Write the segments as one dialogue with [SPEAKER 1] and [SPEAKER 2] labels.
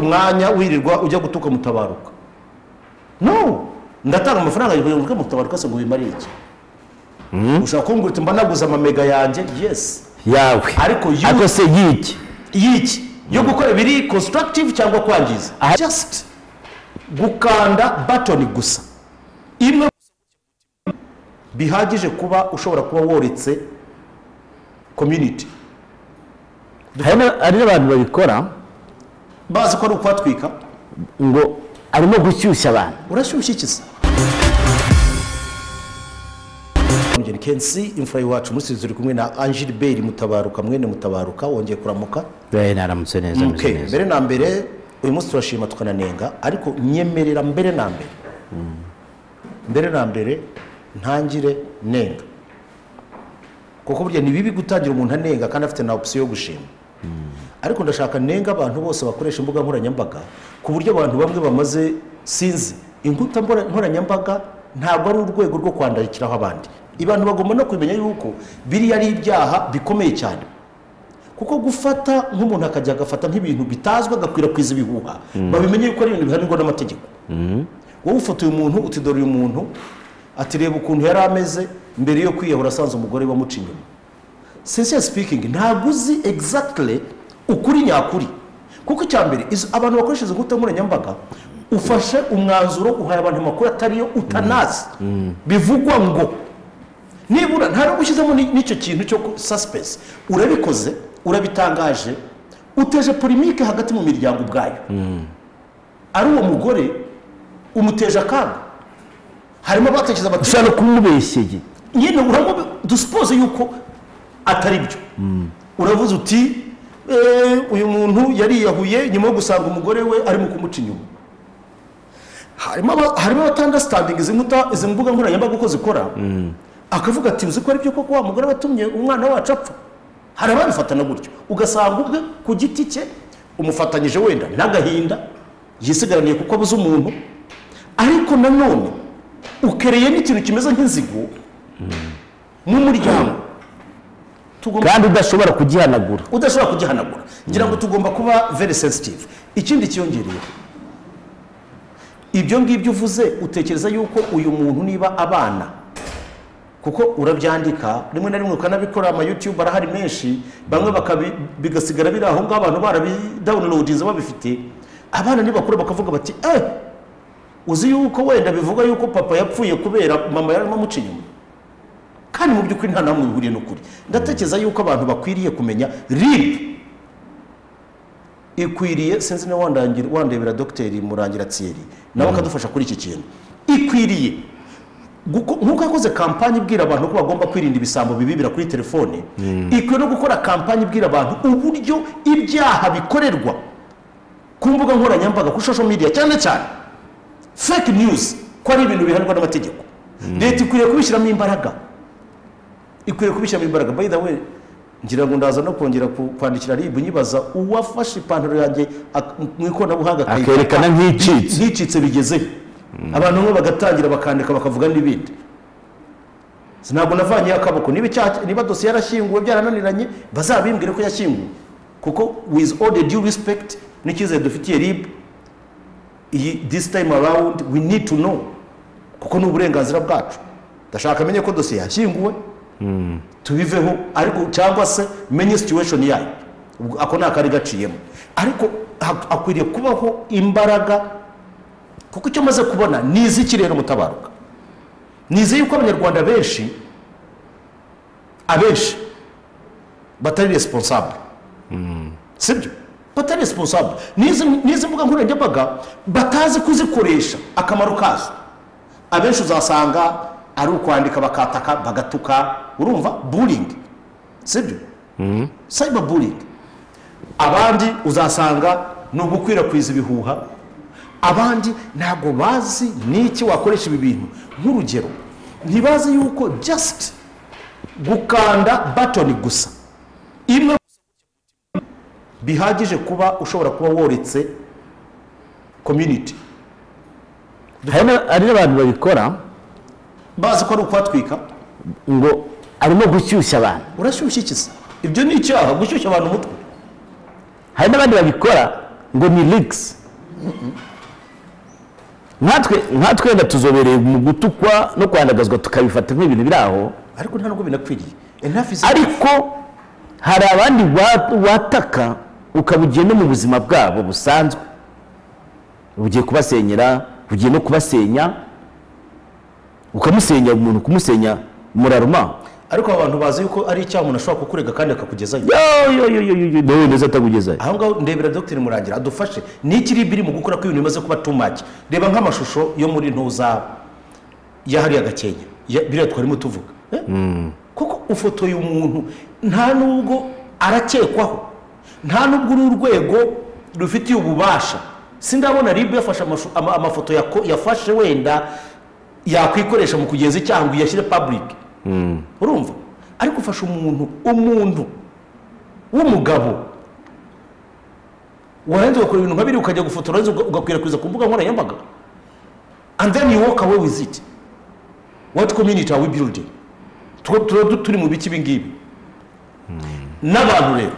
[SPEAKER 1] umwanya wirirwa ujya gutuka mutabaruka no ndatanga amafaranga kugira ngo mutabaruka se ngo wimare iki ushobora kumbwira uti mba naguze amamega yanjye yesi
[SPEAKER 2] yawe
[SPEAKER 1] Ariko yu-
[SPEAKER 2] ariko se y'iki
[SPEAKER 1] y'iki yo gukora ibiri constructive cyangwa kwangiza
[SPEAKER 2] Aha-
[SPEAKER 1] just gukanda batoni gusa imwe gusa bihagije kuba ushobora kuba woretse community
[SPEAKER 2] hari na- hari n'abantu babikora
[SPEAKER 1] bazi ko ari ukwatwika
[SPEAKER 2] ngo arimo gushyushya abantu
[SPEAKER 1] urashyushye iki se Mugeni Kensi imfura y'iwacu musi turi kumwe na Angilbert Mutabaruka mwene Mutabaruka wongeye kuramuka
[SPEAKER 2] bene aramutse neza ameze
[SPEAKER 1] Okay,
[SPEAKER 2] neza
[SPEAKER 1] mbere na mbere uyu munsi turashima tukananenga ariko nyemerera mbere na mbere mbere na mbere ntangire nenga kuko burya ni bibi gutangira umuntu anenga kandi afite na opisiyo yo gushima ariko ndashaka nenga abantu bose bakoresha imbuga nkoranyambaga ku buryo abantu bamwe bamaze sinzi inkuta mbora- nkoranyambaga ntabwo ari urwego rwo kwandikiraho abandi abantu bagomba no kumenya yuko biriya ari ibyaha bikomeye cyane kuko gufata nk'umuntu akajya agafata nk'ibintu bitazwi agakwirakwiza ibihuha babimenye yuko ari ibintu bihanirwa n'amategeko wowe ufotoye umuntu uti dore uyu muntu ati reba ukuntu yari ameze mbere yo kwiyahura asanze umugore wamuca inyuma sincere speaking ntabwo uzi exactly ukuri nyakuri kuko icya mbere izo- abantu bakoresha izo nkuta nkoranyambaga ufashe umwanzuro uhaye abantu amakuru atariyo utanazi bivugwa ngo nibura nta n'ubwo ushyizemo ni- n'icyo kintu cyo suspense urabikoze urabitangaje uteje polimike hagati mu miryango ubwayo ari uwo mugore umuteje akaga harimo abatekereza bati
[SPEAKER 2] ushobora no kumubeshyeye
[SPEAKER 1] nyine uramubi dusipoze yuko atari byo uravuze uti "Eh, uyu muntu yariyahuye nyuma yo gusanga umugore we arimo kumuca inyuma harimo aba- harimo abatandasitandingi izi nkuta izi mbuga nkoranyambaga uko zikora akavuga ati uzi ko ari byo koko wa mugore watumye umwana wacu apfa hari ababifatana gutyo ugasanga ubwe ku giti cye umufatanyije wenda n'agahinda yisigaraniye kuko abuze umuntu ariko nanone ukereye n'ikintu kimeze nk'inzigo mu muryango tugomba
[SPEAKER 2] kandi udashobora kugihanagura
[SPEAKER 1] udashobora kugihanagura ngira ngo tugomba kuba very sensitive ikindi cyiyongereyeho ibyo ngibyo uvuze utekereza yuko uyu muntu niba abana kuko urabyandika rimwe na rimwe ukanabikora amayutube arahari menshi bamwe bakabi- bigasigara biri aho ngaho abantu barabidawunilodinze babifite abana nibakura bakavuga bati eh uzi yuko wenda bivuga yuko papa yapfuye kubera mama yarimo amuca inyuma kandi mu by'ukuri nta namwe bihuriye n'ukuri ndatekereza yuko abantu bakwiriye kumenya rib ikwiriye sinzi niba wandangira- wandebera dogiteri murangira tsiyeri nawe akadufasha kuri iki kintu ikwiriye guko- nk'uko yakoze kampani ibwira abantu ko bagomba kwirinda ibisambo bibibira kuri telefone ikwiye no gukora kampani ibwira abantu uburyo ibyaha bikorerwa ku mbuga nkoranyambaga kuri social media cyane cyane fake news ko ari ibintu bihanirwa n'amategeko leta ikwiriye kubishyiramo imbaraga ikwiriye kubishyiramo imbaraga by the way ngira ngo ndaza no kongera ku- kwandikira ribu nyibaza uwafashe ipantaro yanjye ak- mu ikoranabuhanga akayikata,
[SPEAKER 2] Akerekana nk'icitse.
[SPEAKER 1] nk'icitse bigezehe abantu bamwe bagatangira bakandika bakavuga n'ibindi Si ntabwo navanyeho akaboko niba icyaha- niba dosiye yarashyinguwe byarananiranye bazabimbwire ko yashyinguwe kuko with all the due respect n'icyizere dufitiye ribu iyi this time around we need to know kuko ni uburenganzira bwacu ndashaka amenye ko dosiye yashyinguwe tubiveho ariko cyangwa se menye situation yayo Ubwo ako ni akari gaciyemo ariko ha- akwiriye kubaho imbaraga kuko icyo maze kubona ni iziki rero mutabaruka nizeye yuko abanyarwanda benshi abenshi batari responsable sibyo batari responsable n'izi n'izi mbuga nkoranyambaga batazi kuzikoresha akamaro kazo abenshi uzasanga ari ukwandika bakataka bagatuka urumva buringi sibyo cyber bullying abandi uzasanga ni ugukwirakwiza ibihuha abandi ntabwo bazi n'iki wakoresha ibi bintu nk'urugero ntibazi yuko just gukanda batoni gusa imwe gusa bihagije kuba ushobora kuba woretse community
[SPEAKER 2] hari na- hari n'abantu babikora
[SPEAKER 1] bazi ko ari ukwatwika
[SPEAKER 2] ngo arimo gushyushya abantu
[SPEAKER 1] urashyushye iki se ibyo ni icyaha gushyushya abantu umutwe
[SPEAKER 2] hari n'abandi babikora ngo ni rigisi nkatwe nkatwe wenda tuzobereye mu gutukwa no kwanagazwa tukabifata nk'ibintu biri aho
[SPEAKER 1] ariko nta nubwo binakwiriye enough is
[SPEAKER 2] ariko hari abandi wa- wataka ukaba ugiye no mu buzima bwabo busanzwe ugiye kubasenyera ugiye no kubasenya ukamusenya umuntu kumusenya muraruma
[SPEAKER 1] ariko aba bantu bazi yuko ari icyaha umuntu ashobora kukurega kandi akakugezayo
[SPEAKER 2] nawe neza atakugezayo
[SPEAKER 1] aho ngaho ndebera dr murangira adufashe ni iki rib iri mu gukora ko ibintu bimaze kuba tumaki reba nk'amashusho yo muri ntuzaba ya hariya gakenya ya- biriya twarimo tuvuga eh? kuko ufotoye umuntu nta nubwo arakekwaho nta nubwo uru rwego rufitiye ububasha sindabona rib yafashe amashu- ama- amafoto yako- yafashe wenda yakwikoresha mu kugenza icyaha ngo iyashyire public urumva ariko ufashe umuntu umuntu w'umugabo warangiza ugakora ibintu nka biri ukajya gufotora warangiza uga- ugakwirakwiza ku mbuga nkoranyambaga and then you walk away with it what community are we building Tu- tuba du- turi mu biki ibi ngibi n'abantu rero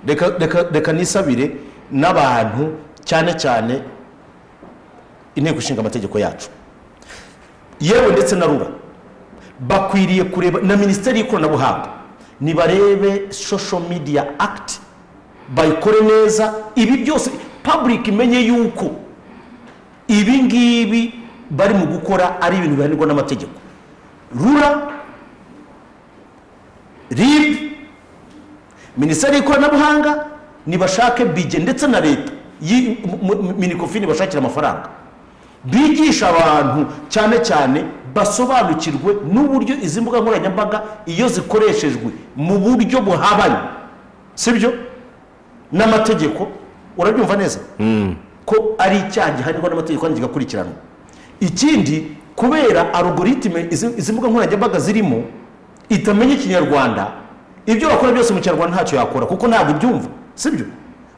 [SPEAKER 1] reka reka reka nisabire n'abantu cyane cyane inteko ishinga amategeko yacu yewe ndetse na rura bakwiriye kureba na minisiteri y'ikoranabuhanga nibarebe social media act bayikore neza ibi byose public imenye yuko ibi ngibi bari mu gukora ari ibintu bihanirwa n'amategeko rura rib minisiteri y'ikoranabuhanga nibashake bije ndetse na leta yi- mu- mu- minikofini bashakira amafaranga bigisha abantu cyane cyane basobanukirwe n'uburyo izi mbuga nkoranyambaga iyo zikoreshejwe mu buryo buhabanye sibyo n'amategeko urabyumva neza ko ari icyaha gihanirwa n'amategeko kandi kigakurikiranwa ikindi kubera algoritime izi izi mbuga nkoranyambaga zirimo itamenya ikinyarwanda ibyo bakora byose mu kinyarwanda ntacyo yakora kuko ntabwo ibyumva sibyo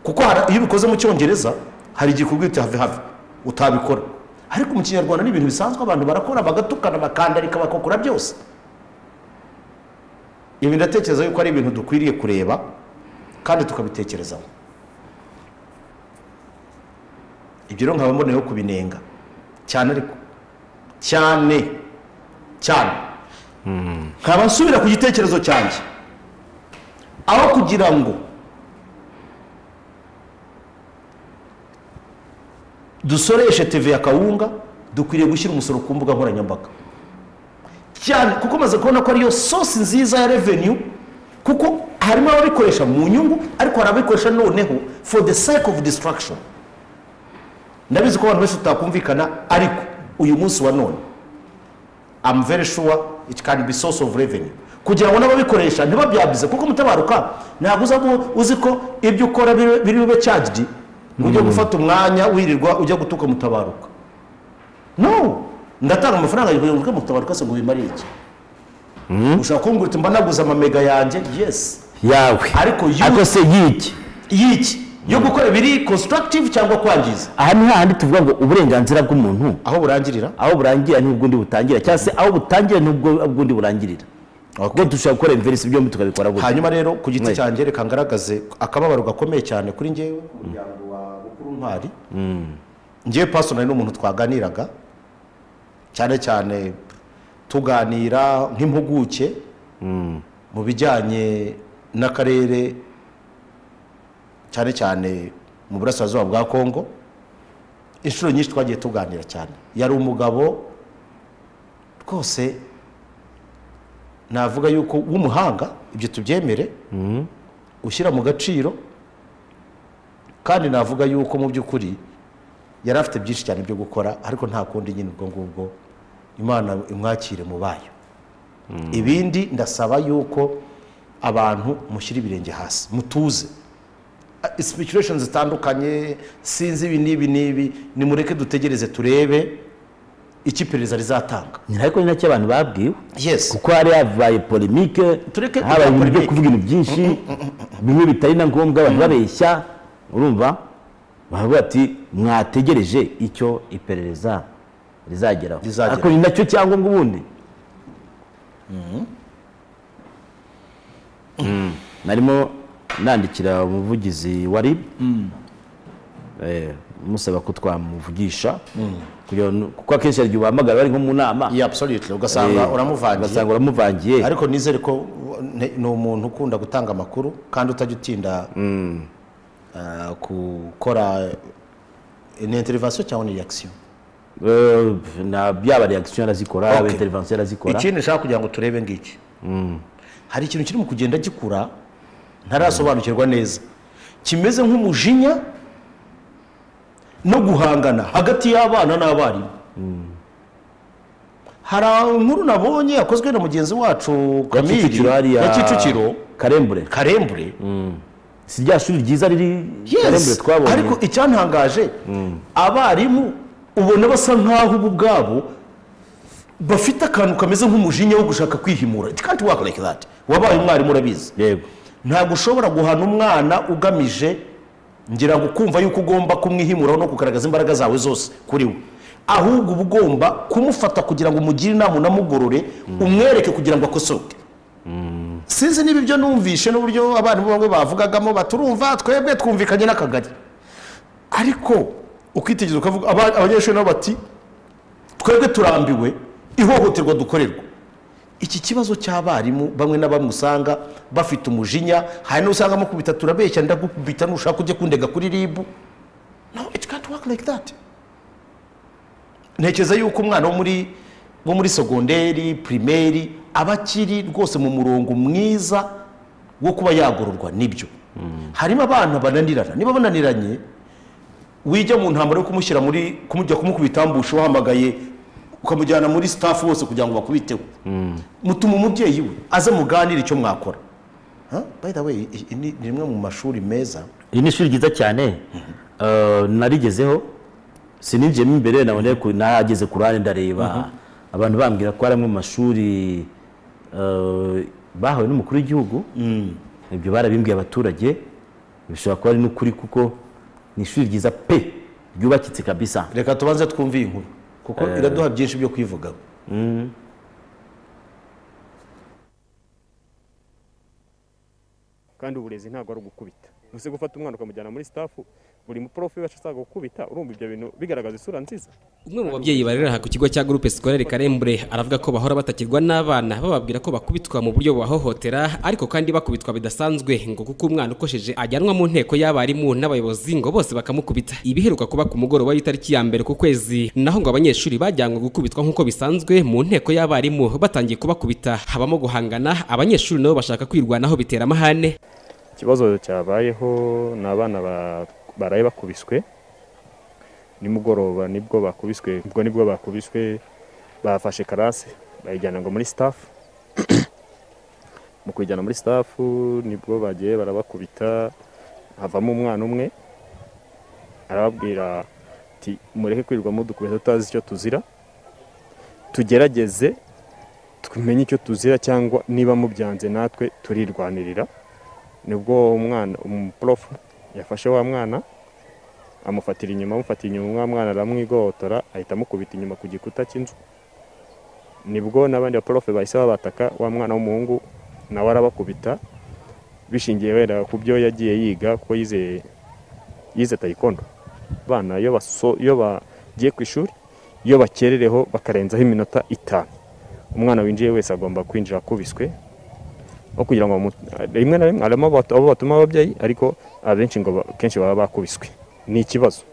[SPEAKER 1] kuko hari- iyo ubikoze mu cyongereza hari igihe ikubwira have have utabikora ariko mu kinyarwanda ni ibintu bisanzwe abantu barakora bagatukana bakandarika bakakora byose ibi ndatekereza yuko ari ibintu dukwiriye kureba kandi tukabitekerezaho ibyo rero nkaba mboneyeho kubinenga cyane ariko cyane cyane nkaba nsubira ku gitekerezo cyanjye aho kugira ngo dusoreshe tv ya kawunga dukwiriye gushyira umusoro ku mbuga nkoranyambaga cyane kuko maze kubona ko ariyo sosi nziza ya revenue kuko harimo ababikoresha mu nyungu ariko hari ababikoresha noneho for the sake of distraction ndabizi ko abantu benshi tutakumvikana ariko uyu munsi wa none am very sure it can be source of revenue kugira ngo n'ababikoresha ntibabyabize kuko mutabaruka ntabwo uzamo uzi ko ibyo ukora biri biri bube charged ngo ujye gufata umwanya wirirwa ujya gutuka mutabaruka no ndatanga amafaranga kugira ngo ujye mutabaruka se ngo bimare iki ushobora kumbwira uti mba naguze amamega yanjye yes
[SPEAKER 2] yawe
[SPEAKER 1] Ariko you-
[SPEAKER 2] ariko se y'iki
[SPEAKER 1] y'iki yo gukora ibiri constructive cyangwa kwangiza
[SPEAKER 2] aha ni hahandi tuvuga ngo uburenganzira bw'umuntu
[SPEAKER 1] aho burangirira
[SPEAKER 2] aho burangira nibwo undi butangira cyangwa se aho butangira nibwo bw'undi burangirira kuko dushobora gukora imiverisi byombi tukabikora gutya
[SPEAKER 1] hanyuma rero ku giti
[SPEAKER 2] Mwe.
[SPEAKER 1] cyanjye reka ngaragaze akababaro gakomeye cyane kuri ngewe umuryango wa bukuru ntwari ngewe pasonari n'umuntu twaganiraga cyane cyane tuganira nk'impuguke mu bijyanye n'akarere cyane cyane mu burasirazuba bwa kongo inshuro nyinshi twagiye tuganira cyane yari umugabo rwose navuga yuko w'umuhanga ibyo tubyemere ushyira mu gaciro kandi navuga yuko mu by'ukuri yari afite byinshi cyane byo gukora ariko nta kundi nyine ubwo ngubwo imana imwakire mu bayo ibindi ndasaba yuko abantu mushyira ibirenge hasi mutuze sipikiresheni zitandukanye sinzi ibi n'ibi n'ibi nimureke dutegereze turebe icyo iperereza rizatanga
[SPEAKER 2] ni ariko ni nacyo abantu babwiwe
[SPEAKER 1] yesi
[SPEAKER 2] kuko hari habaye polemike
[SPEAKER 1] Tureke
[SPEAKER 2] habaye
[SPEAKER 1] kuvuga
[SPEAKER 2] ibintu byo
[SPEAKER 1] polemique.
[SPEAKER 2] kuvuga ibintu byinshi bimwe bitari na ngombwa abantu babeshya urumva baravuga ati mwategereje icyo iperereza rizageraho
[SPEAKER 1] Rizageraho.
[SPEAKER 2] ariko ni nacyo cyangombwa ubundi Mm. narimo nandikira umuvugizi wa rib eh, musaba ko twamuvugisha kugira ngo- kuko akenshi hari igihe uhamagara bari nko mu nama
[SPEAKER 1] yeah, absolutely ugasanga
[SPEAKER 2] eh,
[SPEAKER 1] uramuvangiye
[SPEAKER 2] ugasanga uramuvangiye
[SPEAKER 1] ariko nizere ko ne- ni umuntu ukunda gutanga amakuru kandi utajya utinda ah, gukora ni interivasiyo cyangwa ni reaction
[SPEAKER 2] Eh, na byaba reaction arazikora yaba
[SPEAKER 1] Okay.
[SPEAKER 2] intervention arazikora
[SPEAKER 1] ikindi nshaka kugira ngo turebe ngiki hari ikintu kirimo kugenda gikura ntarasobanukirwa neza kimeze nk'umujinya no guhangana hagati y'abana n'abarimu hari inkuru nabonye yakozwe na mugenzi wacu
[SPEAKER 2] Ya
[SPEAKER 1] kamiri
[SPEAKER 2] Kicukiro hariya-
[SPEAKER 1] ya kicukiro
[SPEAKER 2] karembure
[SPEAKER 1] karembure
[SPEAKER 2] si rya shuri ryiza riri karembure
[SPEAKER 1] Yes.
[SPEAKER 2] twabonye
[SPEAKER 1] ariko icyantangaje abarimu ubona basa nkaho ubu bwabo bafite akantu kameze nk'umujinya wo gushaka kwihimura it can't work like that wabaye umwarimu urabizi
[SPEAKER 2] yego
[SPEAKER 1] ntabwo ushobora guhana umwana ugamije ngira ngo kumva yuko ugomba kumwihimuraho no kugaragaza imbaraga zawe zose kuri we ahubwo uba ugomba kumufata kugira ngo umugire inama unamugorore umwereke kugira ngo akosoke sinzi niba ibyo numvishe n'uburyo abarimu bamwe bavugagamo baturumva twebwe twumvikanye n'akagari ariko ukitegereza ukavuga aba- abanyeshuri nabo bati twebwe turambiwe ihohoterwa dukorerwa iki kibazo cy'abarimu bamwe na bamwe usanga bafite umujinya hari n'usanga amukubita turabeshya ndagukubita nushaka ujye kundega kuri ribu no it can't work like that ntekereza yuko umwana wo muri wo muri segonderi pirimeri aba akiri rwose mu murongo mwiza wo kuba yagororwa nibyo harimo abana bananirana niba bananiranye wijya mu ntambaro yo kumushyira muri kumujya kumukubita ambushe wahamagaye ukamujyana muri staff wose kugira ngo bakubiteho mutuma umubyeyi we aze muganire icyo mwakora Huh? by the way i- i- ni ni rimwe mu mashuri meza
[SPEAKER 2] iri ni ishuri ryiza cyane Eh, narigezeho sinigiyemo imbere naboneye ku- nahageze ku ruhande ndareba abantu bambwira ko ari amwe mu mashuri eh, bahawe n'umukuru w'igihugu ibyo barabimbwiye abaturage bishobora kuba ari n'ukuri kuko ni ishuri ryiza pe ryubakitse kabisa
[SPEAKER 1] reka tubanze twumve iyi nkuru kuko iraduha byinshi byo kwivugaho
[SPEAKER 3] kandi uburezi ntabwo ari ugukubita ntuse gufata umwana ukamujyana muri stafu buri muporofu iyo ashaka gukubita urumva ibyo bintu bigaragaza isura nziza
[SPEAKER 4] umwe mu babyeyi barera aha ku kigo cya groupe scolaire Karembure aravuga ko bahora batakirwa n'abana bababwira ko bakubitwa mu buryo bubahohotera ariko kandi bakubitwa bidasanzwe ngo kuko umwana ukosheje ajyanwa mu nteko y'abarimu n'abayobozi ngo bose bakamukubita ibiheruka kuba ku mugoroba w'itariki ya mbere ku kwezi naho ngo abanyeshuri bajyanwe gukubitwa nk'uko bisanzwe mu nteko y'abarimu batangiye kubakubita habamo guhangana abanyeshuri nabo bashaka kwirwanaho bitera amahane
[SPEAKER 3] ikibazo cyabayeho ni abana ba- baraye bakubiswe nimugoroba nibwo bakubiswe ubwo nibwo bakubiswe bafashe karase bayijyana ngo muri stafu mu kuyijyana muri stafu nibwo bagiye barabakubita havamo umwana umwe arababwira ati mureke kwirirwa mudukubita tutazi icyo tuzira tugerageze tumenye icyo tuzira cyangwa niba mubyanze natwe turirwanirira nibwo umwana umuporofu yafashe wa mwana amufatira inyuma amufatira inyuma wa mwana aramwigotora ahita amukubita inyuma ku gikuta cy'inzu nibwo n'abandi baporofe bahise babataka wa mwana w'umuhungu nawe arabakubita bishingiye wenda ku byo yagiye yiga kuko yize yize tayikondo abana iyo baso- iyo bagiye ku ishuri iyo bakerereho bakarenzaho iminota itanu umwana winjiye wese agomba kwinjira akubiswe aho kugira ngo bamu- rimwe na rimwe harimo abatu- abo batuma ababyeyi ariko abenshi ngo ba- kenshi baba bakubiswe ni ikibazo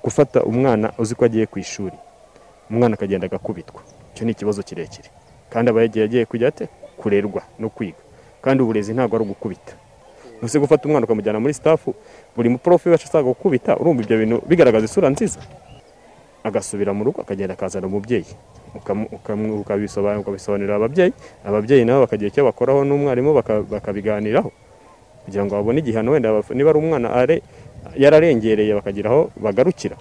[SPEAKER 3] gufata umwana uzi ko agiye ku ishuri umwana akagenda agakubitwa icyo ni ikibazo kirekire kandi aba yagiye agiye kujya ate kurerwa no kwiga kandi uburezi ntabwo ari ugukubita ntuse gufata umwana ukamujyana muri stafu buri muporofu wese ashaka gukubita urumva ibyo bintu bigaragaza isura nziza agasubira mu rugo akagenda akazana umubyeyi ukamu- ukamu- ukabisobanura- ukabisobanurira ababyeyi ababyeyi nabo bakagira icyo bakoraho n'umwarimu baka- bakabiganiraho kugira ngo babone igihano wenda baf- niba ari umwana are- yararengereye bakagira aho bagarukira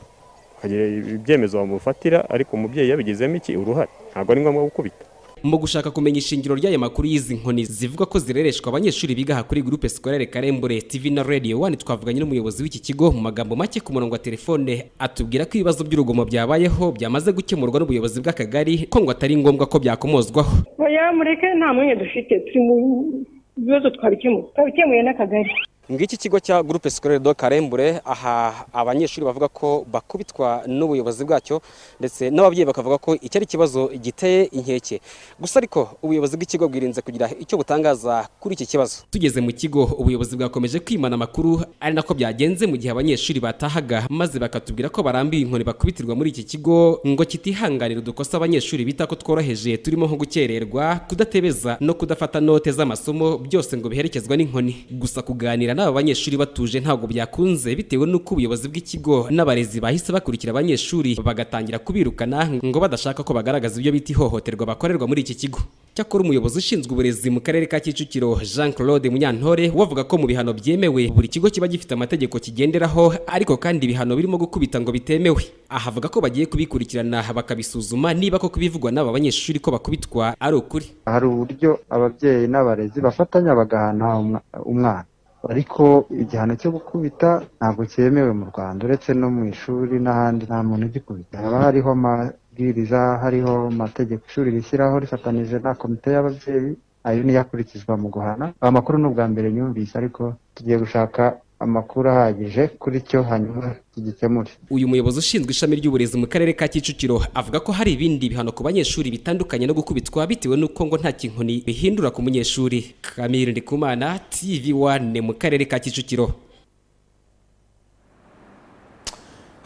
[SPEAKER 3] bakagira ibyemezo bamufatira ariko umubyeyi yabigizemo iki uruhare ntabwo ari ngombwa gukubita
[SPEAKER 4] mu gushaka kumenya ishingiro ry'aya makuru y'izi nkoni zivuga ko zirereshwa abanyeshuri biga aha kuri groupe scolaire Karembure TV na Radio 1 twavuganye n'umuyobozi w'iki kigo mu magambo make ku murongo wa telefone atubwira ko ibibazo by'urugomo byabayeho byamaze gukemurwa n'ubuyobozi bw'akagari ko ngo atari ngombwa ko byakomozwaho
[SPEAKER 5] oya mureke nta mwanya dufite turi mu bibazo twabikemuye twabikemuye n'akagari
[SPEAKER 4] ngiki kigo cya groupe scolaire de Karembure aha abanyeshuri bavuga ko bakubitwa n'ubuyobozi bwacyo ndetse n'ababyeyi bakavuga ko iki ari ikibazo giteye inkeke gusa ariko ubuyobozi bw'ikigo bwirinze kugira icyo butangaza kuri iki kibazo tugeze mu kigo ubuyobozi bwakomeje kwimana amakuru ari nako byagenze mu gihe abanyeshuri batahaga maze bakatubwira ko barambiwe inkoni bakubitirwa muri iki kigo ngo kitihanganira udukosa abanyeshuri bita ko tworoheje turimo nko gukererwa kudatebeza no kudafata note z'amasomo byose ngo biherekezwa n'inkoni gusa kuganira n'aba banyeshuri batuje ntabwo byakunze bitewe n'uko ubuyobozi bw'ikigo n'abarezi bahise bakurikira abanyeshuri bagatangira kubirukana ngo badashaka ko bagaragaza ibyo bita ihohoterwa bakorerwa muri iki kigo cyakora umuyobozi ushinzwe uburezi mu karere ka kicukiro jean claude munyantore wavuga ko mu bihano byemewe buri kigo kiba gifite amategeko kigenderaho ariko kandi ibihano birimo gukubita ngo bitemewe aha avuga ko bagiye kubikurikirana bakabisuzuma niba ko kubivugwa n'aba banyeshuri ko bakubitwa ari ukuri
[SPEAKER 5] hari uburyo ababyeyi n'abarezi bafatanya bagahana umwa- umwana ariko igihano cyo gukubita ntabwo cyemewe mu rwanda uretse no mu ishuri n'ahandi nta muntu ugikubita haba hariho amabwiriza hariho amategeko ishuri rishyiraho rifatanije na komite y'ababyeyi ayo niyo akurikizwa mu guhana amakuru ni ubwa mbere nyumvise ariko tugiye gushaka amakuru ahagije kuri cyo hanyuma tugikemure
[SPEAKER 4] uyu muyobozi ushinzwe ishami ry'uburezi mu karere ka kicukiro avuga ko hari ibindi bihano ku banyeshuri bitandukanye no gukubitwa bitewe n'uko ngo nta kinkoni bihindura ku munyeshuri kamiri ndikumana tv wane mu karere ka kicukiro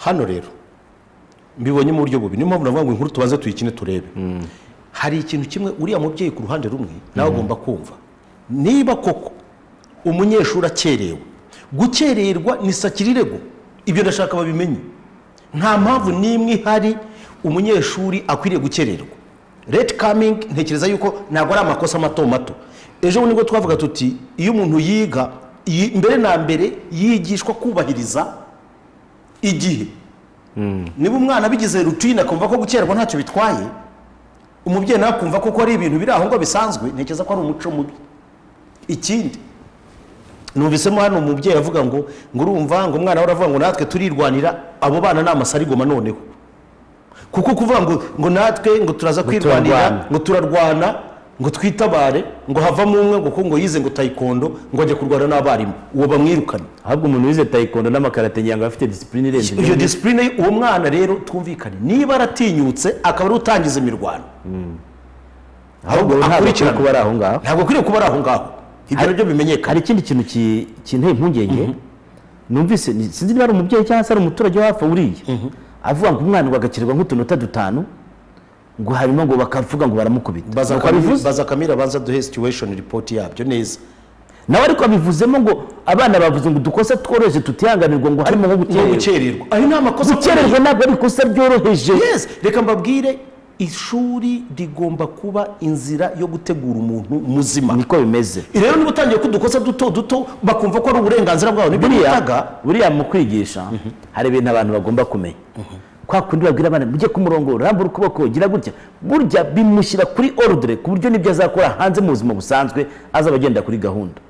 [SPEAKER 1] hano rero mbibonye mu buryo bubi niyo mpamvu navuga ngo inkuru tubanze tuyikine turebe hari ikintu kimwe uriya mubyeyi ku ruhande rumwe nawe agomba kumva niba koko umunyeshuri akerewe gukererwa ni sakirirego ibyo ndashaka babimenye nta mpamvu n'imwe ihari umunyeshuri akwiriye gukererwa reti kamingi ntekereza yuko ntabwo ari amakosa mato mato ejo bundi nibwo twavuga tuti iyo umuntu yiga yi- mbere na mbere yigishwa kubahiriza igihe niba umwana abigize rutine akumva ko gukererwa ntacyo bitwaye umubyeyi nawe akumva ko ari ibintu biri aho ngo bisanzwe ntekereza ko ari umuco mubi ikindi numvisemo hano umubyeyi avuga ngo ngo urumva ngo umwana we aravuga ngo natwe turirwanira abo bana ni amasarigoma noneho kuko kuvuga ngo ngo natwe ngo turaza
[SPEAKER 2] turarwana.
[SPEAKER 1] kwirwanira ngo turarwana ngo twitabare ngo havamo umwe ngo kuko ngo yize ngo tayikondo ngo ajya kurwana n'abarimu uwo bamwirukana
[SPEAKER 2] ahubwo umuntu wize tayikondo n'amakarate ngira ngo afite disipurine irenze
[SPEAKER 1] iyo
[SPEAKER 2] ibindi.
[SPEAKER 1] disipurine ye, uwo mwana rero twumvikane niba aratinyutse akaba ari utangiza imirwano
[SPEAKER 2] ahubwo
[SPEAKER 1] ahubwo
[SPEAKER 2] ntabwo akwiye
[SPEAKER 1] akurikiranwe.
[SPEAKER 2] kuba ari aho ngaho
[SPEAKER 1] ntabwo akwiriye kuba ari aho ngaho ibyo nabyo bimenyekana
[SPEAKER 2] hari ikindi kintu ki- kinteye impungenge numvise ni- sinzi niba ari umubyeyi cyangwa se ari umuturage wo hafi aho uriye avuga ngo umwana ngo agakirwa nk'utunota dutanu ngo hanyuma ngo bakavuga ngo baramukubita
[SPEAKER 1] baza
[SPEAKER 2] Nuko abivuze.
[SPEAKER 1] Kamira- baza kamira abanza duhe situation report yabyo neza
[SPEAKER 2] nawe ariko abivuzemo ngo abana bavuze ngo udukosa tworoheje tutihanganirwa ngo harimo nko
[SPEAKER 1] no
[SPEAKER 2] gukererwa
[SPEAKER 1] gukererwa ayo ni amakosa
[SPEAKER 2] gukererwa ntabwo ari ikosa ryoroheje
[SPEAKER 1] yes reka mbabwire ishuri rigomba kuba inzira yo gutegura umuntu muzima
[SPEAKER 2] niko bimeze
[SPEAKER 1] rero niba utangiye ko udukosa duto duto bakumva ko ari uburenganzira bwabo nibyo bitaga
[SPEAKER 2] buriya buriya mu kwigisha hari ibintu abantu bagomba kumenya kwa kundi babwira abana mujye ku murongo rambura ukuboko gira gutya burya bimushyira kuri orudire ku buryo n'ibyo azakora hanze mu buzima busanzwe azaba agenda kuri gahunda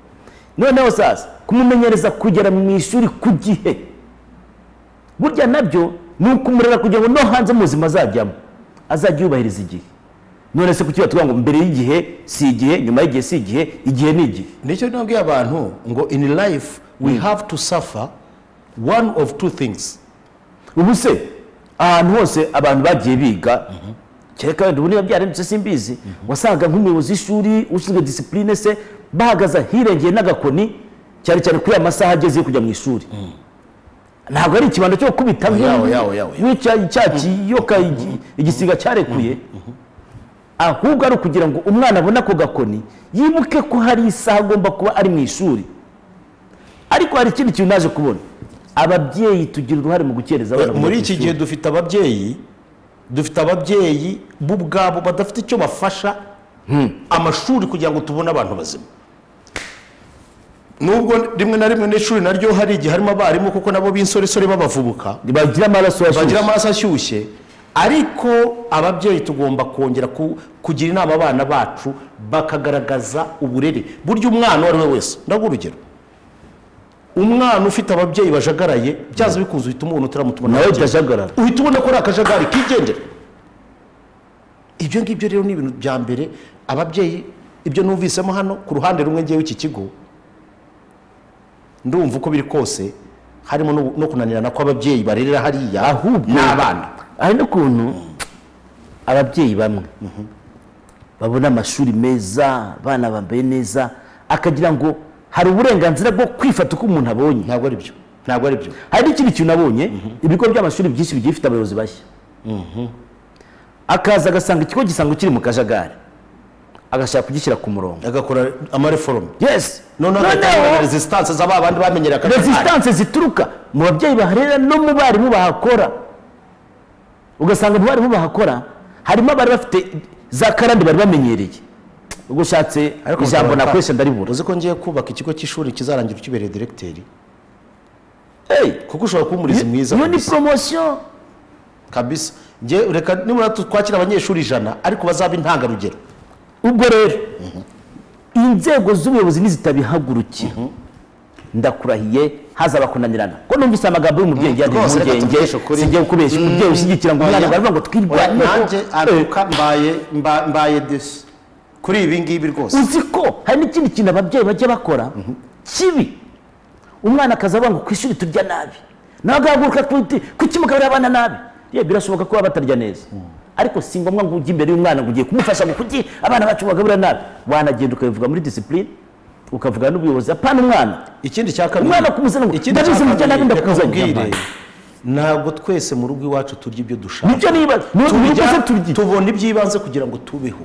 [SPEAKER 2] noneho sasa kumumenyereza kugera mu ishuri ku gihe burya nabyo ni ukumurera kugira ngo no hanze mu buzima azajyamo azajya yubahiriza igihe none se kuki batuvuga ngo mbere y'igihe si igihe nyuma y'igihe si igihe igihe ni igihe
[SPEAKER 1] nicyo nabwiye abantu ngo in life we have to suffer one of two things
[SPEAKER 2] ubu se ahantu hose abantu bagiye biga kereka wenda ubu niba byarindutse simbizi wasanga nk'umuyobozi w'ishuri ushinzwe disipurine se bahagaze ahirengeye n'agakoni cyane cyane kuri ya masaha ageze yo kujya mu ishuri ntabwo ari ikibanda cyo gukubita
[SPEAKER 1] yawe, yawe, yawe.
[SPEAKER 2] nk'icyakiyoka igisiga cyarekuye ahubwo ari ukugira ngo umwana abone ako gakoni yibuke ko hari isaha agomba kuba ari mu ishuri ariko hari ikindi kintu naje kubona ababyeyi tugira uruhare mu gukereza abana
[SPEAKER 1] muri iki
[SPEAKER 2] kujya
[SPEAKER 1] gihe
[SPEAKER 2] ku ishuri.
[SPEAKER 1] dufite ababyeyi dufite ababyeyi bo ubwabo badafite icyo bafasha amashuri kugira ngo tubone abantu bazima nubwo rimwe na rimwe n'ishuri naryo hari igihe harimo abarimu kuko nabo b'insoresore b'abavubuka
[SPEAKER 2] bagira amaraso ya
[SPEAKER 1] bagira amaraso ashyushye ariko ababyeyi tugomba kongera ku- kugira inama abana bacu bakagaragaza uburere burya umwana uwo ari we wese ndaguha urugero umwana ufite ababyeyi bajagaraye byaza bikunze uhita umubona utaramutubona
[SPEAKER 2] nawe utajagarara
[SPEAKER 1] uhita ubona ko ari akajagari kigendera ibyo ngibyo rero ni ibintu bya mbere ababyeyi ibyo numvisemo hano ku ruhande rumwe ngewe iki kigo ndumva uko biri kose harimo no- no kunanirana kw'ababyeyi barerera hariya n'abana
[SPEAKER 2] hari n'ukuntu ababyeyi bamwe babona amashuri meza abana bambaye neza akagira ngo hari uburenganzira bwo kwifata uko umuntu abonye
[SPEAKER 1] ntabwo ari byo ntabwo ari byo
[SPEAKER 2] hari n'ikindi kintu nabonye ibigo by'amashuri byinshi bigiye bifite abayobozi bashya akaza agasanga ikigo gisanzwe kiri mu kajagari agashaka kugishyira ku murongo
[SPEAKER 1] agakora amareforome
[SPEAKER 2] yesi
[SPEAKER 1] noneho agatanga resistance z'aba bandi bamenyera akajagari
[SPEAKER 2] resistance zituruka mu babyeyi baharera no mu barimu bahakora ugasanga mu barimu bahakora harimo abari bafite za karande bari bamenyereye ubwo ushatse
[SPEAKER 1] Ariko
[SPEAKER 2] ijambo
[SPEAKER 1] mutaba-
[SPEAKER 2] nakoresha ndaribura
[SPEAKER 1] uzi ko ngiye kubaka ikigo cy'ishuri kizarangira ukibereye direkiteri
[SPEAKER 2] Hey,
[SPEAKER 1] kuko ushobora kuba umurezi mwiza
[SPEAKER 2] iyo ni
[SPEAKER 1] kabisa.
[SPEAKER 2] poromosiyo
[SPEAKER 1] kabisa Nge- reka nibura tu- twakira abanyeshuri ijana ariko bazaba intangarugero
[SPEAKER 2] ubwo rero inzego z'ubuyobozi nizitabihagurukira ndakurahiye hazaba kunanirana ko numvise amagambo y'umubyeyi yari
[SPEAKER 1] Rwose, reka
[SPEAKER 2] impungenge
[SPEAKER 1] tubikeshe ukuri.
[SPEAKER 2] singiye kubeshya umubyeyi ushyigikira ngo umwana
[SPEAKER 1] Oya.
[SPEAKER 2] baravuga ngo
[SPEAKER 1] Oya,
[SPEAKER 2] twirwaneho
[SPEAKER 1] nanjye
[SPEAKER 2] Eh,
[SPEAKER 1] aruka mbaye mba- mbaye desi kuri ibi ngibi rwose
[SPEAKER 2] uzi ko hari n'ikindi kintu ababyeyi bajya bakora kibi umwana akaza avuga ngo ku ishuri turya nabi nawe agahaguruka ku- ku kimugaburira abana nabi ye birashoboka ko baba batarya neza ariko si ngombwa ngo ujye imbere y'umwana ngo ugiye kumufasha ngo kuki abana bacu bagaburira nabi wanagenda ukabivuga muri disipurine ukavuga n'ubuyobozi apana umwana
[SPEAKER 1] ikindi cya kabiri
[SPEAKER 2] Umwana kumuzana ngo,
[SPEAKER 1] ikindi cya
[SPEAKER 2] "Ndabizi murya nabi,
[SPEAKER 1] kabiri, reka
[SPEAKER 2] ndakuzanira."
[SPEAKER 1] nkubwire, ntabwo twese mu rugo iwacu turya ibyo dushaka
[SPEAKER 2] nicyo nibaza ni uko
[SPEAKER 1] Tubirya,
[SPEAKER 2] turya
[SPEAKER 1] tubona iby'ibanze kugira ngo tubeho